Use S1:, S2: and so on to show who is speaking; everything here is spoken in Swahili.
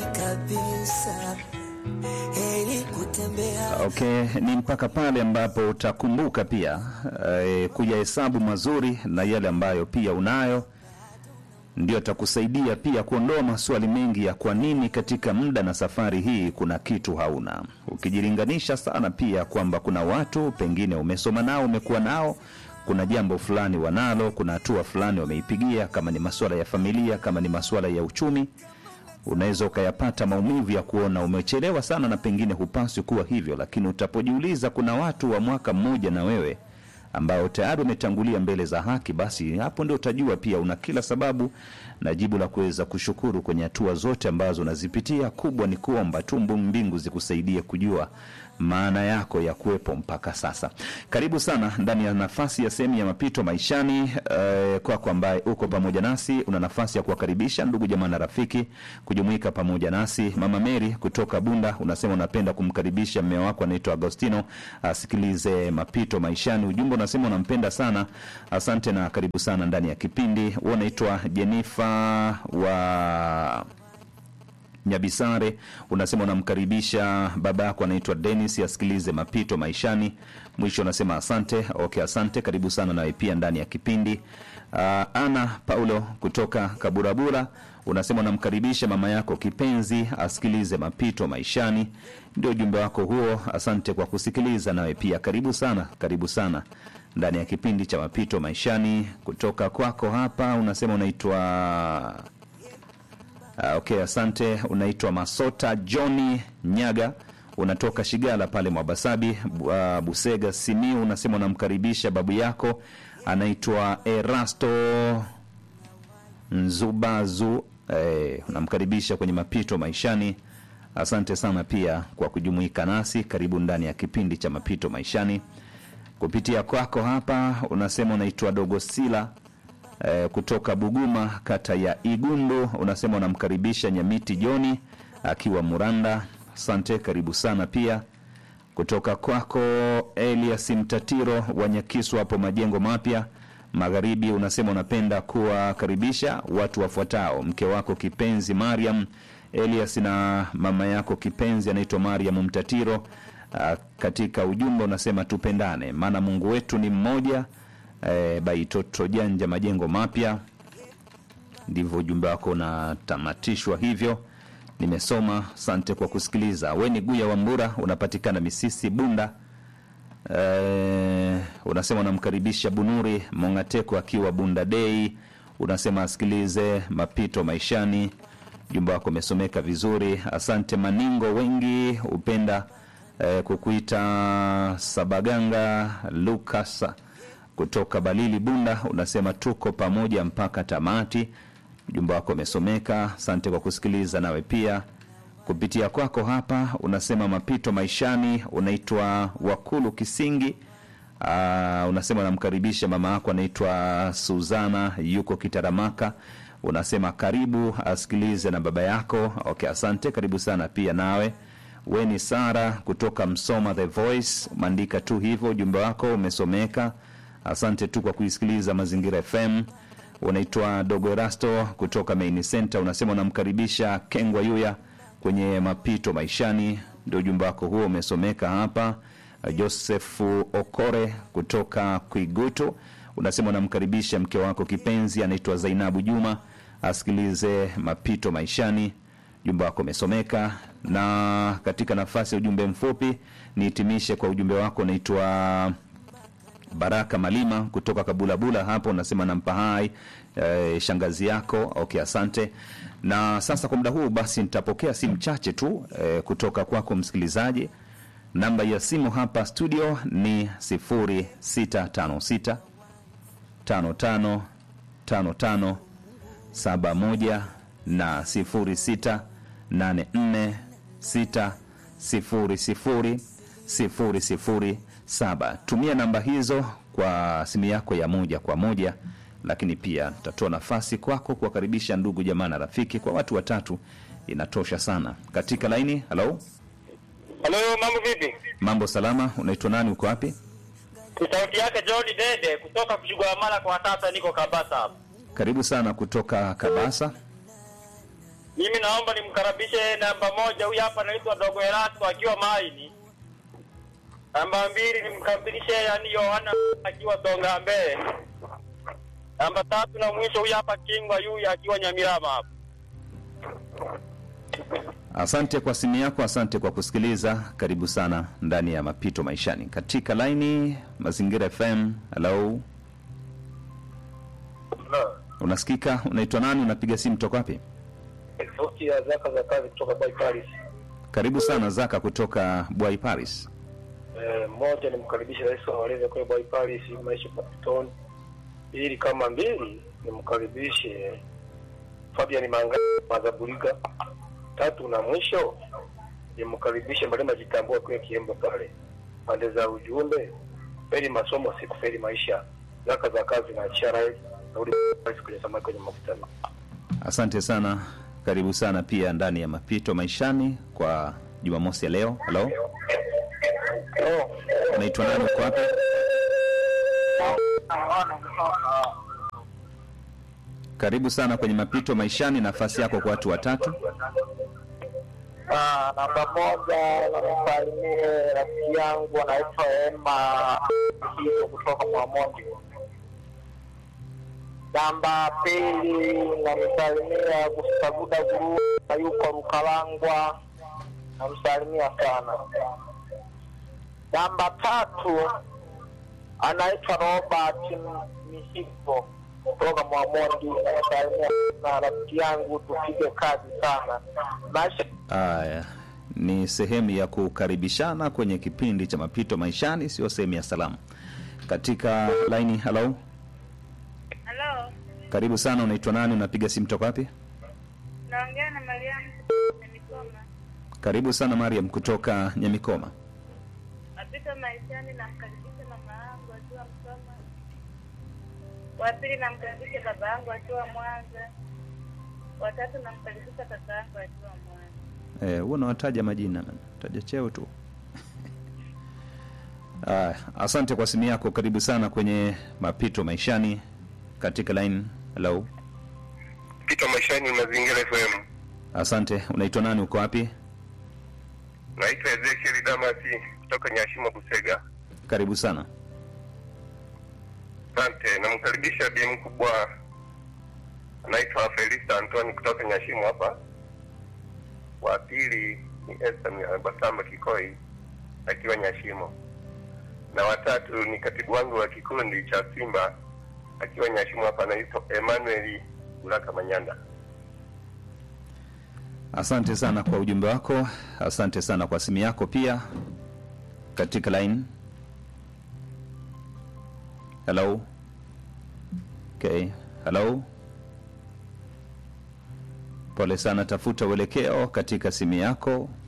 S1: kabisa, heri kutembea
S2: Okay, ni mpaka pale ambapo utakumbuka pia eh, kuyahesabu mazuri na yale ambayo pia unayo, ndio atakusaidia pia kuondoa maswali mengi ya kwa nini katika muda na safari hii kuna kitu hauna, ukijilinganisha sana pia kwamba kuna watu pengine umesoma nao, umekuwa nao, kuna jambo fulani wanalo, kuna hatua fulani wameipigia, kama ni masuala ya familia, kama ni masuala ya uchumi unaweza ukayapata maumivu ya kuona umechelewa sana na pengine hupaswi kuwa hivyo, lakini utapojiuliza kuna watu wa mwaka mmoja na wewe ambao tayari umetangulia mbele za haki, basi hapo ndio utajua pia una kila sababu na jibu la kuweza kushukuru kwenye hatua zote ambazo unazipitia. Kubwa ni kuomba tu mbingu zikusaidie kujua maana yako ya kuwepo mpaka sasa. Karibu sana ndani ya nafasi ya sehemu ya mapito maishani. Eh, kwako ambaye uko pamoja nasi, una nafasi ya kuwakaribisha ndugu jamaa na rafiki kujumuika pamoja nasi. Mama Mary kutoka Bunda unasema unapenda kumkaribisha mme wako anaitwa Agostino asikilize mapito maishani. Ujumbe unasema unampenda sana, asante na karibu sana ndani ya kipindi. Wewe unaitwa Jenifa wa Nyabisare unasema unamkaribisha baba yako anaitwa Dennis asikilize mapito maishani. Mwisho unasema asante. Okay, asante, karibu sana nawe pia ndani ya kipindi. Uh, Ana Paulo kutoka Kaburabura unasema unamkaribisha mama yako kipenzi asikilize mapito maishani. Ndio ujumbe wako huo, asante kwa kusikiliza. Nawe pia karibu sana, karibu sana ndani ya kipindi cha mapito maishani. Kutoka kwako hapa unasema unaitwa Ah, okay, asante. Unaitwa Masota Johni Nyaga, unatoka Shigala pale Mwabasabi, Bu- ah, Busega, Simiu. Unasema unamkaribisha babu yako anaitwa Erasto Nzubazu. Eh, unamkaribisha kwenye mapito maishani. Asante sana pia kwa kujumuika nasi. Karibu ndani ya kipindi cha mapito maishani. Kupitia kwako hapa unasema unaitwa Dogosila eh, kutoka Buguma kata ya Igundu. Unasema unamkaribisha Nyamiti Joni akiwa Muranda. Asante, karibu sana pia kutoka kwako Elias Mtatiro wa Nyakisu hapo majengo mapya magharibi. Unasema unapenda kuwakaribisha watu wafuatao: mke wako kipenzi Mariam Elias na mama yako kipenzi anaitwa Mariam Mtatiro. Ah, katika ujumbe unasema tupendane, maana Mungu wetu ni mmoja. E, Baitoto Janja majengo mapya, ndivyo ujumbe wako unatamatishwa hivyo. Nimesoma, asante kwa kusikiliza. We ni Guya Wambura, unapatikana Misisi Bunda. E, unasema unamkaribisha Bunuri Mongateko akiwa Bunda Dei, unasema asikilize mapito maishani. Ujumbe wako umesomeka vizuri, asante. Maningo wengi hupenda e, kukuita Sabaganga Lucas kutoka Balili Bunda, unasema tuko pamoja mpaka tamati. Ujumbe wako umesomeka, asante kwa kusikiliza. Nawe pia kupitia kwako hapa unasema mapito maishani, unaitwa Wakulu Kisingi. Aa, unasema unamkaribisha mama yako anaitwa Suzana, yuko Kitaramaka. Unasema karibu asikilize na baba yako. Okay, asante, karibu sana pia nawe. We ni Sara kutoka Msoma The Voice, umeandika tu hivyo, ujumbe wako umesomeka. Asante tu kwa kuisikiliza Mazingira FM. Unaitwa Dogo Erasto kutoka Main Center, unasema unamkaribisha Kengwa Yuya kwenye mapito maishani, ndio ujumbe wako huo umesomeka hapa. Josefu Okore kutoka Kwigutu, unasema unamkaribisha mke wako kipenzi anaitwa Zainabu Juma asikilize mapito maishani. Ujumbe wako umesomeka. Na katika nafasi ya ujumbe mfupi nihitimishe kwa ujumbe wako unaitwa Baraka Malima kutoka Kabulabula hapo, unasema nampa hai eh, shangazi yako. Okay, asante. Na sasa kwa muda huu basi nitapokea simu chache tu eh, kutoka kwako msikilizaji. Namba ya simu hapa studio ni 0656 55 55 71 na 06 84 6 00 007. Tumia namba hizo kwa simu yako ya moja kwa moja, lakini pia tatoa nafasi kwako kuwakaribisha ndugu jamaa na rafiki. Kwa watu watatu inatosha sana. Katika laini, halo,
S3: Halo, mambo vipi?
S2: mambo salama. Unaitwa nani? Uko wapi?
S3: Ni sauti yake John Dede kutoka Kushughulamala kwa sasa niko Kabasa hapa.
S2: Karibu sana kutoka Kabasa.
S3: Mimi naomba nimkaribishe namba moja, huyu hapa anaitwa Dogo Eratu akiwa Maini. Namba mbili nimkaribishe yani Yohana akiwa Songa Mbele. Namba tatu na mwisho huyu hapa Kingwa yuyu akiwa Nyamirama hapa.
S2: Asante kwa simu yako, asante kwa kusikiliza. Karibu sana ndani ya mapito maishani katika laini Mazingira FM. Hello, unasikika? Unaitwa nani? Unapiga simu toka wapi?
S4: Sauti ya zaka za kazi kutoka Boy Paris.
S2: Karibu sana Zaka kutoka Bwai Paris.
S4: Eh, moja nimkaribishe rais wa walezi kule Boy Paris Maisha Papiton. Ili kama mbili nimkaribishe Fabian Manga Mazaburiga. Tatu na mwisho nimkaribishe Malema Jitambua kule Kiembo pale. Pande za ujumbe feri masomo siku feri maisha. Zaka za kazi na chara na uli kwenye samaki kwenye mafuta.
S2: Asante sana, karibu sana pia ndani ya mapito maishani kwa Jumamosi ya leo. Hello,
S4: Oh.
S2: unaitwa nani? Uko wapi? Karibu sana kwenye mapito maishani, nafasi yako kwa watu watatu.
S5: Ah, namba moja namsalimie rafiki yangu anaitwa Emma Kizo kutoka Mwamondi. Namba pili namsalimia Gustavuda Guru na yuko Rukalangwa, namsalimia sana. Namba tatu anaitwa Robert Misipo kutoka Mwamondi, namsalimia na rafiki yangu, tupige kazi sana maisha
S2: Haya, ni sehemu ya kukaribishana kwenye kipindi cha mapito maishani, sio sehemu ya salamu. Katika laini, hello,
S6: Halo,
S2: karibu sana. Unaitwa nani? Unapiga simu toka wapi?
S6: naongea na Mariamu na Mikoma.
S2: Karibu sana Mariam kutoka Nyamikoma.
S6: Mapito maishani, namkaribisha mama yangu akiwa Msoma. Wa pili namkaribisha baba yangu akiwa Mwanza. Watatu namkaribisha kaka yangu akiwa Mwanza.
S2: Eh, huwa unawataja majina man. Taja cheo tu. Ah, asante kwa simu yako. Karibu sana kwenye mapito maishani katika line. Hello.
S4: Pito maishani mazingira FM.
S2: Asante. Unaitwa nani? Uko wapi?
S4: Naitwa Ezekiel Damasi kutoka Nyashimo Busega.
S2: Karibu sana.
S4: Asante, namkaribisha bi mkubwa anaitwa Felista Antoni kutoka Nyashimo hapa. Wa pili ni Esther Basamba Kikoi akiwa Nyashimo, na watatu ni katibu wangu wa kikundi cha Simba akiwa Nyashimo hapa, anaitwa Emmanuel Ulaka Manyanda.
S2: Asante sana kwa ujumbe wako. Asante sana kwa simu yako pia katika line. Hello. Okay. Hello. Pole sana, tafuta uelekeo katika simu yako